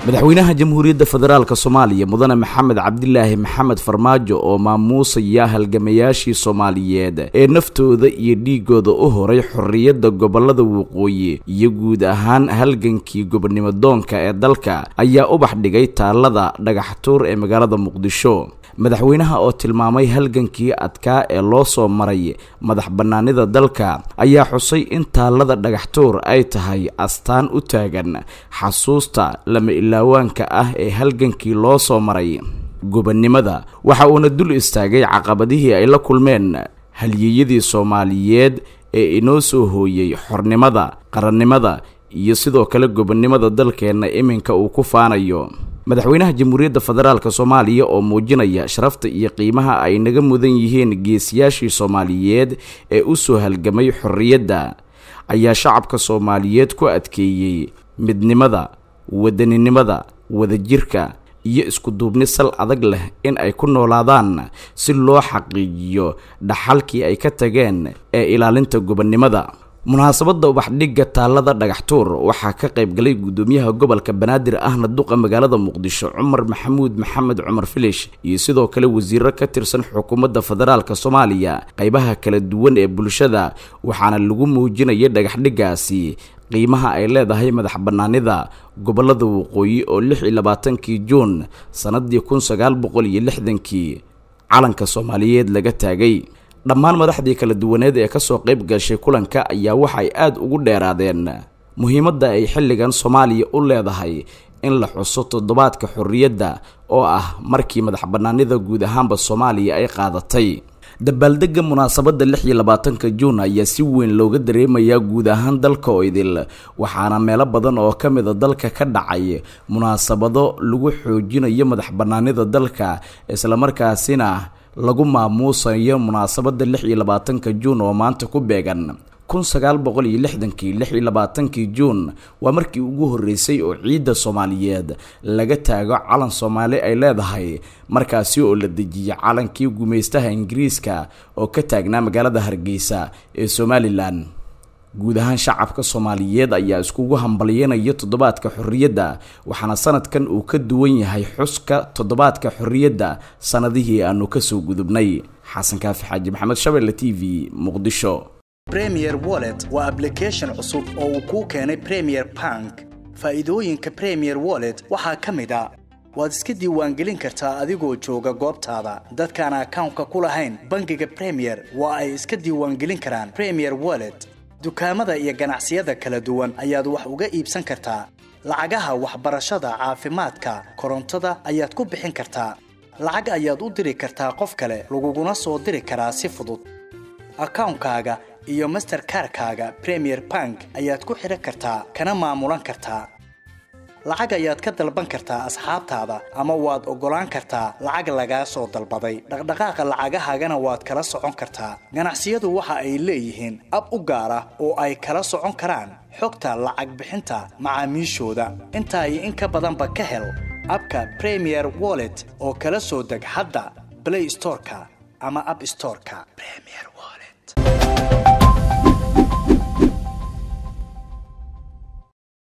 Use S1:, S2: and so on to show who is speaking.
S1: madaxweynaha jamhuuriyadda federaalk soomaaliya mudane maxamed cabdilaahi maxamed farmaajo oo maamuusaya halgamayaashii soomaaliyeed ee naftooda iyo dhiigooda u horay xorriyadda gobolada waqooyi iyo guud ahaan halgankii gobonimo doonka ee dalka ayaa ubax dhigay taalada dhagaxtuur ee magaalada muqdisho madaxweynaha oo tilmaamay halgankii adkaa ee loo soo maray madax bannaanida dalka ayaa xusay in taalada dhagaxtuur ay tahay astaan u taagan xasuusta lama ilaawaanka ah ee halgankii loo soo maray gobonnimada waxa uuna dul istaagay caqabadihii ay la kulmeen halyeeyadii soomaaliyeed ee inoo soo hooyey xornimada qarannimada iyo sidoo kale gobonnimada dalkeenna iminka uu ku faanayo madaxweynaha jamhuuriyadda federaalk soomaaliya oo muujinaya sharafta iyo qiimaha ay naga mudan yihiin geesiyaashii soomaaliyeed ee u soo halgamay xorriyadda ayaa shacabka soomaaliyeed ku adkeeyey midnimada wadaninimada wadajirka iyo iskuduubni sal adag leh in ay ku noolaadaan si loo xaqiijiyo dhaxalkii ay ka tageen ee ilaalinta gobonnimada munaasabadda ubaxdhigga taalada dhagaxtuur waxaa ka qayb galay guddoomiyaha gobolka banaadir ahna duqa magaalada muqdisho cumar maxamuud maxamed cumar filish iyo sidoo kale wasiiro ka tirsan xukuumadda federaalk soomaaliya qaybaha kala duwan ee bulshada waxaana lagu muujinaya dhagaxdhiggaasi qiimaha ay leedahay madax bannaanida gobolada waqooyi oo lix iyo labaatankii juun sannaddii kun sagaal boqol iyo lixdankii calanka soomaaliyeed laga taagay dhammaan madaxdii kala duwaneed ee kasoo qayb gashay kulanka ayaa waxay aada ugu dheeraadeen muhiimadda ay xilligan soomaaliya u leedahay in la xuso toddobaadka xorriyadda oo ah markii madax bannaanida guud ahaanba soomaaliya ay qaadatay dabaaldegga munaasabadda lix iyo labaatanka juun ayaa si weyn looga dareemayaa guud ahaan dalka oo idil waxaana meelo badan oo ka mida dalka ka dhacay munaasabado lagu xoojinayo madax bannaanida dalka islamarkaasina lagu maamuusayo munaasabadda lix iyo labaatanka juun oo maanta ku beegan kun sagaal boqol iyo lixdankii lix iyo labaatankii juun waa markii ugu horreysay oo ciidda soomaaliyeed laga taago calan soomaali ay leedahay markaasi oo la dejiyay calankii gumaystaha ingiriiska oo ka taagnaa magaalada hargeysa ee somalilan guud ahaan shacabka soomaaliyeed ayaa iskugu hambalyanaya toddobaadka xorriyadda waxaana sanadkan uu ka duwan yahay xuska toddobaadka xorriyadda sannadihii aanu kasoo gudubnay xasan kaafi xaaji maxamed shabelle t v muqdisho
S2: premier wallet waa ablication cusub oo uu kuu keenay premier bank faa'iidooyinka premier wallet waxaa ka mid a waad iska diiwaangelin kartaa adigoo jooga goobtaada dadkaan akawnka ku lahayn bangiga premier waa ay iska diiwaangelin karaan premier wallet dukaamada iyo ganacsiyada kala duwan ayaad wax uga iibsan kartaa lacagaha waxbarashada caafimaadka korontada ayaad ku bixin kartaa lacag ayaad u diri kartaa qof kale laguguna soo diri karaa si fudud akawnkaaga iyo masterkarkaaga premier bank ayaad ku xidhan kartaa kana maamulan kartaa lacag ayaad ka dalban kartaa asxaabtaada ama waad oggolaan kartaa lacag lagaa soo dalbaday dhaqdhaqaaqa lacagahaagana waad kala socon kartaa ganacsiyadu waxa ay leeyihiin ab u gaar ah oo ay kala socon karaan xogta lacag bixinta macaamiishooda intaa iyo in ka badanba ka hel abka premier wallet oo kala soo deg hadda blay storeka ama ab storeka